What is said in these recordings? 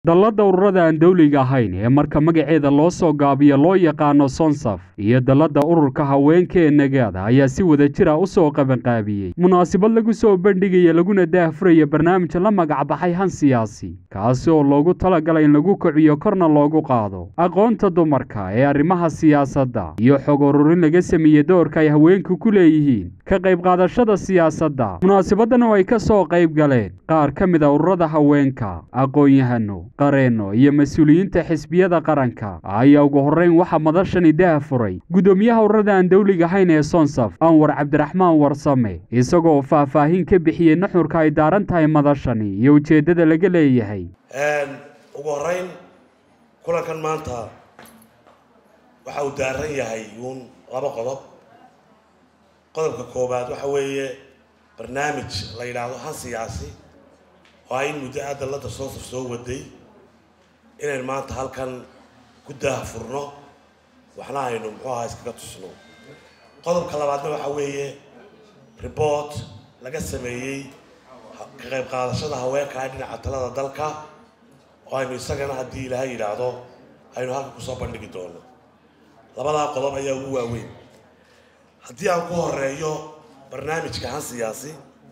dallada ururada aan dowliga ahayn ee marka magaceeda loo soo gaabiyo loo yaqaano sonsaf iyo dallada ururka haweenka ee nagaada ayaa si wada jira u soo qabanqaabiyey munaasabad lagu soo bandhigaya laguna daahfuraya barnaamij la magacbaxay han siyaasi kaasi oo loogu talagalay in lagu kiciyo korna loogu qaado aqoonta dumarka ee arrimaha siyaasadda iyo xog ururin laga sameeyey doorka ay haweenku ku leeyihiin ka qayb qaadashada siyaasadda munaasabadan oo ay ka soo qayb galeen qaar ka mid a ururada haweenka aqoon-yahano qareenno iyo mas-uuliyiinta xisbiyada qaranka ayaa ugu horreyn waxaa madashani daha furay guddoomiyaha ururada aan dowliga ahayn ee sonsaf anwar cabdiraxmaan warsame isagoo faahfaahin ka bixiyey nuxurka ay daaran tahay madashani iyo ujeeddada laga leeyahay ugu horreyn kulankan maanta waxa uu daaran yahay uun laba qodob qodobka koowaad waxa weeye barnaamij la yidhaahdo han siyaasi oo ay in muddo a dallada soosaf soo waday inaynu maanta halkan ku daahfurno waxna aynu muxuu ahaa iskaga tusno qodobka labaadna waxa weeye report laga sameeyey ka qayb qaadashada haweenka ee dhinaca talada dalka oo aynu isagana haddii ilaahay yidhaahdo aynu halkan kusoo bandhigi doono labadaa qodob ayaa ugu waaweyn haddii aan ku horeeyo barnaamijka han siyaasi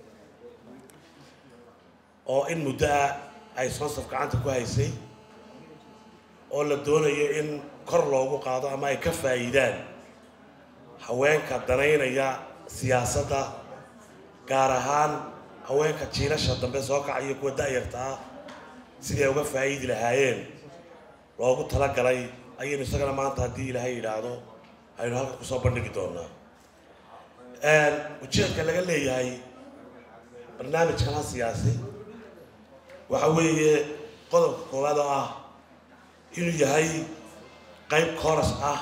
oo in muddo ah ay sonsaf gacanta ku haysay oo la doonayo in kor loogu qaado ama ay ka faa'iidaan haweenka danaynaya siyaasadda gaar ahaan haweenka jiilasha dambe soo kacaya kuwa da-yarta ah sidii ay uga faa'iidi lahaayeen loogu talagalay ayaynu isagana maanta haddii ilaahay yidhaahdo aynu halkan kusoo bandhigi doonaa ujeedka laga leeyahay barnaamijkan ha siyaasi waxa weeye qodobka koowaad oo ah inuu yahay qayb kooras ah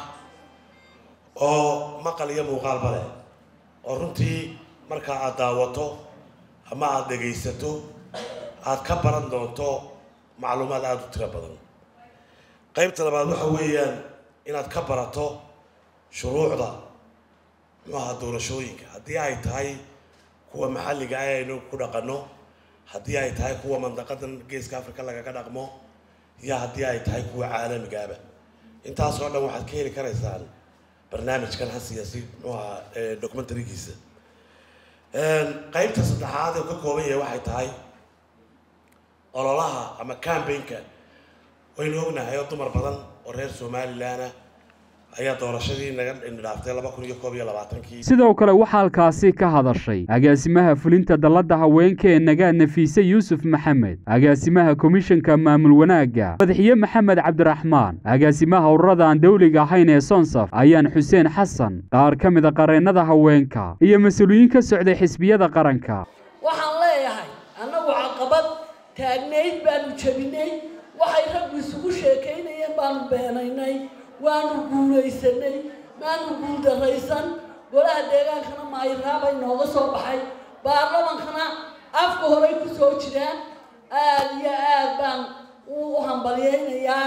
oo maqal iyo muuqaalba leh oo runtii markaa aada daawato ama aada dhegaysato aada ka baran doonto macluumaad aada u tiro badan qaybta labaad waxa weeyaan inaad ka barato shuruucda muxuaha doorashooyinka haddii ay tahay kuwa maxalliga ah aynu ku dhaqano haddii ay tahay kuwa mandaqadan geeska africa lagaga dhaqmo iyo haddii ay tahay kuwa caalamigaaba intaasoo dhan waxaad ka heli karaysaan barnaamijkan ha siyaasi muxuaha documentarygiisa qaybta saddexaad ee ka kooban yahay waxay tahay ololaha ama cambaynka waynu ognahay oo dumar badan oo reer somalilan ah ayaa doorashadii naga dhaaftay laba kun iyo koob iyo labaatankii sidoo kale waxaa halkaasi ka hadashay agaasimaha fulinta dallada haweenka ee nagaad nafiise yuusuf maxamed agaasimaha komishanka maamul wanaagga madaxiye maxamed cabdiraxmaan agaasimaha ururada aan dowliga ahayn ee sonsaf ayaan xuseen xasan qaar ka mid a qareennada haweenka iyo mas-uuliyiin ka socday xisbiyada qaranka waxaan leeyahay annagu caqabad taagnayd baanu jebinay waxay raggu isugu sheekaynayeen baanu beenaynay waanu guulaysanay maanu guuldaraysan golaha deegaankana maayiraabay nooga soo baxay baarlamankana afka horay ku soo jiraan aada iyo aad baan u hambalyaynayaa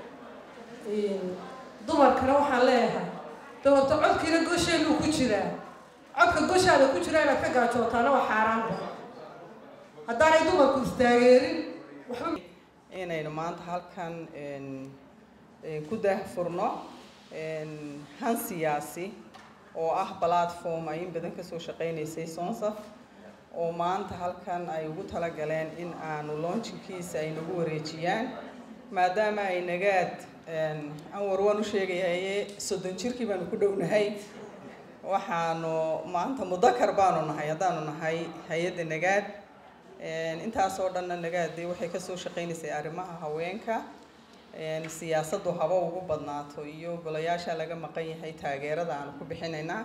dumarkana waxaan leeyahay doorto codkiina gosheenuu ku jiraa codka goshaada ku jira inaad ka gaajootaana waa xaaraanba haddaanay dumarku istaageerin waxba inaynu maanta halkan ku daahfurno han siyaasi oo ah platform ay in badan kasoo shaqeynaysay sonsaf oo maanta halkan ay ugu talagaleen in aanu launchinkiisa ay nagu wareejiyaan maadaama ay nagaad anwar waan u sheegayaye soddon jirkii baanu ku dhownahay waxaanu maanta mudakar baanu nahay haddaanu nahay hay-adda nagaad intaasoo dhanna nagaade waxay kasoo shaqeynaysay arrimaha haweenka siyaasaddu haba ugu badnaato iyo golayaasha laga maqan yahay taageerada aanu ku bixinaynaa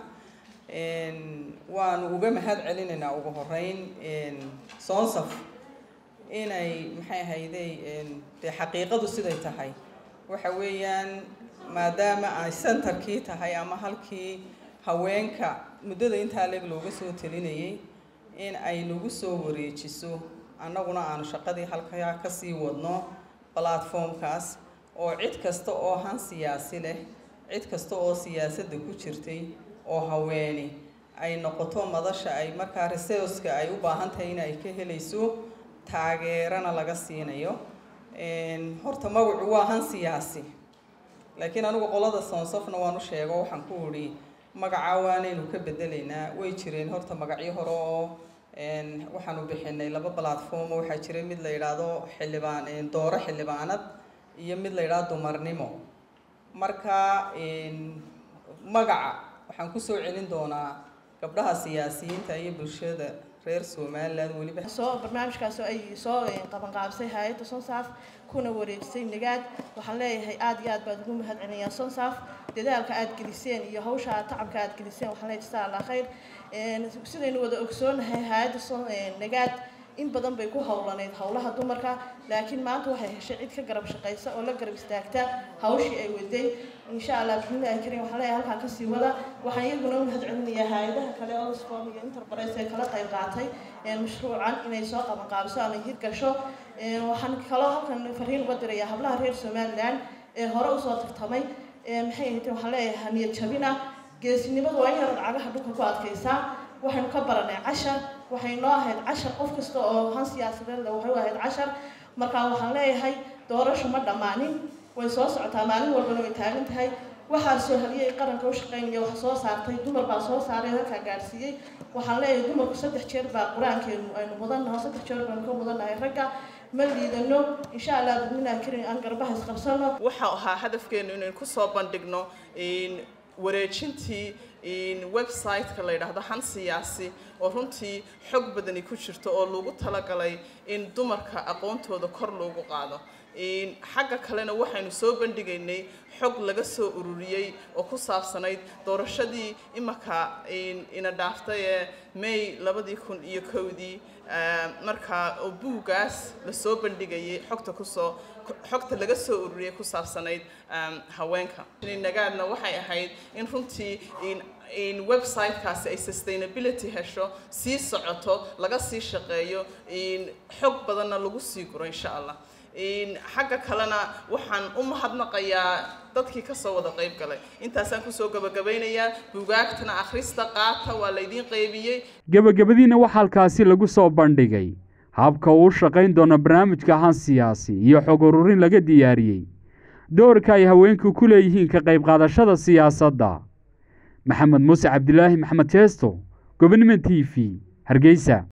waanu uga mahad celinaynaa ugu horeyn sonsaf inay maxay ahayday dee xaqiiqadu siday tahay waxa weeyaan maadaama ay centerkii tahay ama halkii haweenka muddada intaa leeg looga soo talinayay in ay nagu soo wareejiso annaguna aanu shaqadii halkaa kasii wadno platformkaas oo cid kasta oo han siyaasi leh cid kasta oo siyaasadda ku jirtay oo haweeni ay noqoto madasha ay markaa researchka ay u baahan tahay in ay ka helayso taageerana laga siinayo horta magacu waa han siyaasi laakiin anigu qolada soonsofna waan u sheego waxaan ku idhi magaca waanaynu ka bedelaynaa way jireen horta magacyo hore oo waxaanu bixinay laba platform waxaa jiray mid la yidhaahdo xildhibaan dooro xildhibaanad iyo mid la yidhaahdo dumarnimo marka magaca waxaan kusoo celin doonaa gabdhaha siyaasiyiinta iyo bulshada reer somaliland weliba soo barnaamijkaas oo ay soo qabanqaabsay hay-adda sonsaaf kuna wareejisay nagaad waxaan leeyahay aada iyo aad baad ugu mahad celinayaa sonsaaf dadaalka aad geliseen iyo hawsha tacabka aad geliseen waxaan leeyahay jazaa allah khayr sidaynu wada ogsoonahay hay-adda nagaad in badan bay ku howlaneyd howlaha dumarka laakiin maanta waxay heshay cid ka garab shaqaysa oo la garab istaagta hawshii ay waday insha allah bismillahi karim waxaan leeyahay halkaa kasii wada waxaan iyaguna u mahad celinayaa hay-adaha kale oxfam iyo interprise ee kala qayb qaatay mashruucan inay soo qaban qaabiso ama hirgasho waxaan kaloo halkan fariin uga dirayaa hablaha reer somaliland ee hore usoo tartamay maxay ahayd waxaan leeyahay niyad jabina geesinimadu waa in yarad cagaha dhulka ku adkaysaa waxaynu ka baranay cashar waxay noo ahayd cashar qof kasta oo han siyaasadeed le waxay u ahayd cashar markaa waxaan leeyahay doorasho ma dhammaanin way soo socotaa maalin walbana way taagan tahay waxaa soo haliyay qaranka u shaqaynaya wax soo saartay dumar baa soo saaray halkaa gaadhsiiyey waxaan leeyahay dumarku saddex jeer baa qur-aankeenu aynu mudannaho saddex jeer baynu ka mudannahay ragga ma liidano insha allah bismillahi karim aan garbaha isqabsano waxa ahaa hadafkeenu inaynu kusoo bandhigno wareejintii website-ka la yidhaahdo han siyaasi oo runtii xog badani ku jirto oo lagu talagalay in dumarka aqoontooda kor loogu qaado xagga kalena waxaynu soo bandhigaynay xog laga soo ururiyey oo ku saabsanayd doorashadii imaka ina dhaaftay ee may labadii kun iyo kowdii markaa oo buuggaas lasoo bandhigayay xogta kusoo xogta laga soo ururiyay ku saabsanayd haweenka nagaadna waxay ahayd in runtii in website-kaasi ay sustainability hesho sii socoto laga sii shaqeeyo xog badanna lagu sii guro insha allah xagga kalena waxaan u mahadnaqayaa dadkii kasoo wada qayb galay intaasaan kusoo gabagabaynayaa bugaagtana akhrista qaata waa laydiin qaybiyey gebagabadiina waxaa halkaasi lagu soo bandhigay habka uu shaqayn doono barnaamijka han siyaasi iyo xog ururin laga diyaariyey doorka ay haweenku ku leeyihiin ka qayb qaadashada siyaasadda maxamed muuse cabdilaahi maxamed jeesto gobonimo t v hargeysa